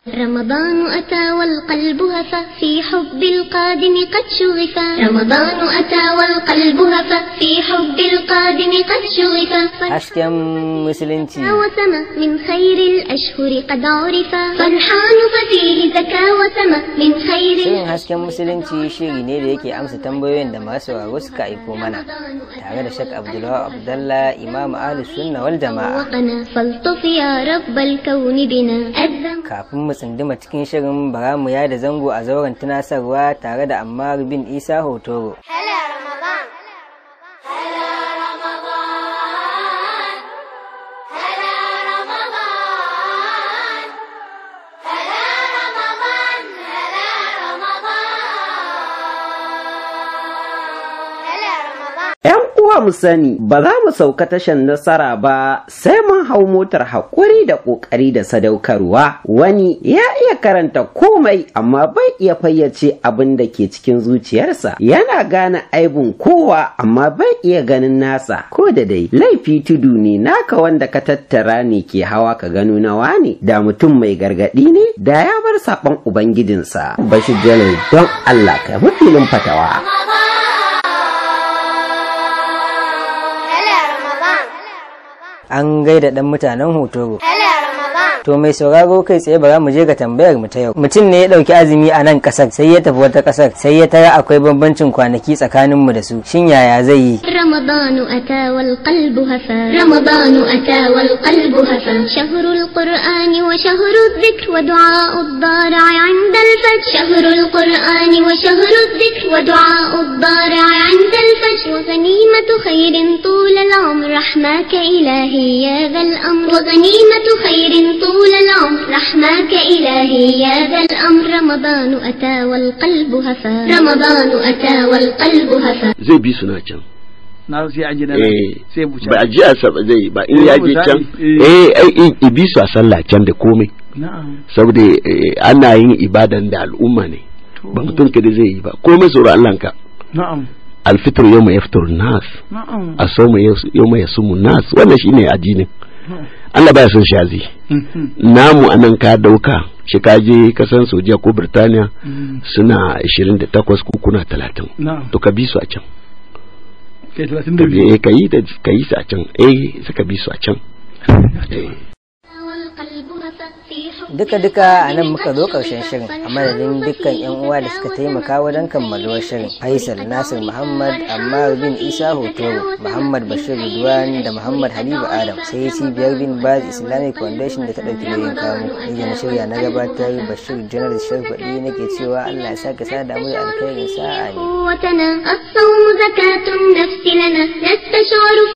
رمضان أتى والقلب هفى في حب القادم قد شغفا رمضان أتى والقلب هفى في حب القادم قد شغفا hasken musulunci وسما من خير الأشهر قد عرفا فرحان ففيه زكا وسما من خير shirin hasken musulunci shiri ne da yake amsa tambayoyin da masu sauraro suka aiko mana tare da shak abdullahi abdallah imam ahlus sunna wal jama'a وقنا فالطف يا رب الكون بنا أذن kafin mu tsinduma cikin shirin bara mu yada zango a zauren tunasarwa tare da ammar bin isa hotoro هلا رمضان هلا رمضان هلا رمضان هلا رمضان هلا رمضان هلا رمضان ‘Yan uwa mu sani ba za mu sauka tashan nasara ba sai mun hau motar haƙuri da ƙoƙari da sadaukarwa wani ya iya karanta komai amma bai iya fayyace abin da ke cikin zuciyarsa yana gane aibun kowa amma bai iya ganin nasa ko da dai laifi tudu ne naka wanda ka tattara ne ke hawa ka gano nawa ne da mutum mai gargaɗi ne da ya bar saɓon ubangijinsa bashir jalal don allah ka bi filin fatawa هلا رمضان an gaida dan mutanen hotoro هلا رمضان To mai sauraro kai tsaye bara mu je ga tambayar mu ta yau. Mutum ne ya dauki azumi a nan kasar sai ya tafi wata kasar sai ya tara akwai bambancin kwanaki tsakanin mu da su. Shin yaya zai yi? رمضان أتى والقلب هفى رمضان أتى والقلب هفى شهر القرآن وشهر الذكر ودعاء الضارع عند الفجر شهر القرآن وشهر الذكر ودعاء الضارع عند الفجر وغنيمة خير طول العمر رحماك إلهي يا ذا الأمر وغنيمة خير طول العمر رحماك إلهي يا ذا الأمر رمضان أتى والقلب هفى رمضان أتى والقلب هفى zai bi su na can na sai an ji na eh sai buca ba a ji a saba zai ba in Eh, ya je misali, can eh. eh ai i- i bi su a sallah can da komai na'am saboda eh, ana yin ibadan da al'umma ne to ba mutum kada zai yi ba komai tsoro Allah ka na'am alfitr yawma yaftur nas na'am asawma yawma yasumu nas wannan shine addinin Allah baya son shazi Mhm. namu anan ka dauka shi ka je kasan Saudiya ko Birtaniya Mm. suna 28 ko kuna 30 na'am to ka bi su a can kai 32 eh ka yi da ka yi su a can eh suka bi su a can eh والقلب هفى في حب Duka duka a nan muka zo ƙarshen shirin a madadin dukkan 'yan uwa da suka taimaka wajen kammaluwar shirin. Faisal Nasir Muhammad Ammar bin Isa Hotoro, Muhammad Bashir Ridwan da Muhammad Habibu Adam sai cibiyar bin Baz Islamic Foundation da ta ɗauki nauyin kamu. Ni da na shirya na gabatar Bashir Janar Sharfaɗi nake cewa Allah ya sake sada mu da alkhairin sa'a ne. قوتنا الصوم زكاة النفس لنا نستشعر